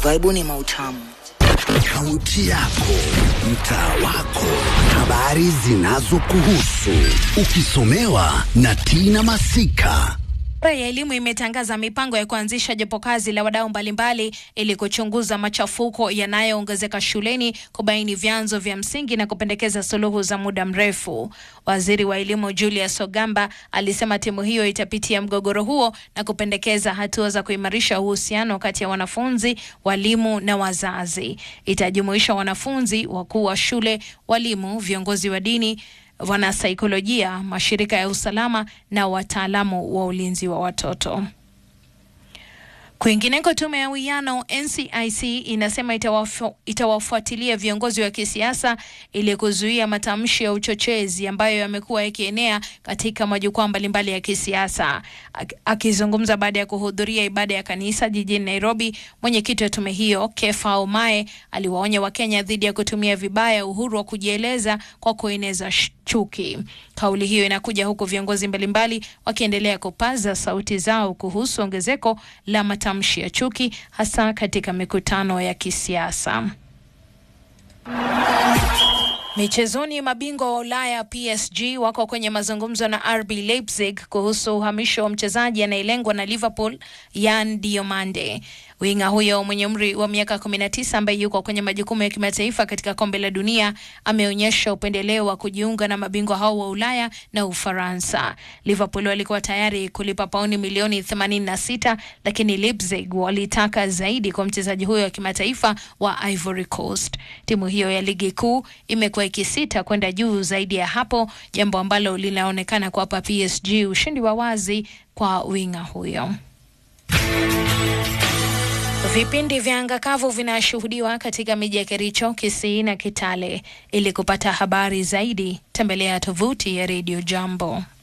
Vaibuni mautamu. Kaunti yako, mtaa wako, habari zinazokuhusu, ukisomewa na Tina Masika. Wizara ya elimu imetangaza mipango ya kuanzisha jopo kazi la wadau mbalimbali ili kuchunguza machafuko yanayoongezeka shuleni, kubaini vyanzo vya msingi na kupendekeza suluhu za muda mrefu. Waziri wa elimu Julius Ogamba alisema timu hiyo itapitia mgogoro huo na kupendekeza hatua za kuimarisha uhusiano kati ya wanafunzi, walimu na wazazi. Itajumuisha wanafunzi, wakuu wa shule, walimu, viongozi wa dini wanasaikolojia, mashirika ya usalama na wataalamu wa ulinzi wa watoto. Kwingineko, tume ya uwiano NCIC inasema itawafu, itawafuatilia viongozi wa kisiasa ili kuzuia matamshi ya uchochezi ambayo yamekuwa yakienea katika majukwaa mbalimbali ya kisiasa. Akizungumza baada ya kuhudhuria ibada ya kanisa jijini Nairobi, mwenyekiti wa tume hiyo Kefa Omae aliwaonya Wakenya dhidi ya kutumia vibaya uhuru wa kujieleza kwa kueneza chuki. Kauli hiyo inakuja huku viongozi mbalimbali wakiendelea kupaza sauti zao kuhusu ongezeko la matamshi ya chuki hasa katika mikutano ya kisiasa. Michezoni, mabingwa wa Ulaya PSG wako kwenye mazungumzo na RB Leipzig kuhusu uhamisho wa mchezaji anayelengwa na Liverpool Yan Diomande. Winga huyo mwenye umri wa miaka 19 ambaye yuko kwenye majukumu ya kimataifa katika kombe la dunia ameonyesha upendeleo wa kujiunga na mabingwa hao wa Ulaya na Ufaransa. Liverpool walikuwa tayari kulipa pauni milioni 86, lakini Leipzig walitaka zaidi kwa mchezaji huyo wa kimataifa wa Ivory Coast. Timu hiyo ya ligi kuu imekuwa ikisita kwenda juu zaidi ya hapo, jambo ambalo linaonekana kuwapa PSG ushindi wa wazi kwa winga huyo. Vipindi vya anga kavu vinashuhudiwa katika miji ya Kericho, Kisii na Kitale. Ili kupata habari zaidi, tembelea tovuti ya Radio Jambo.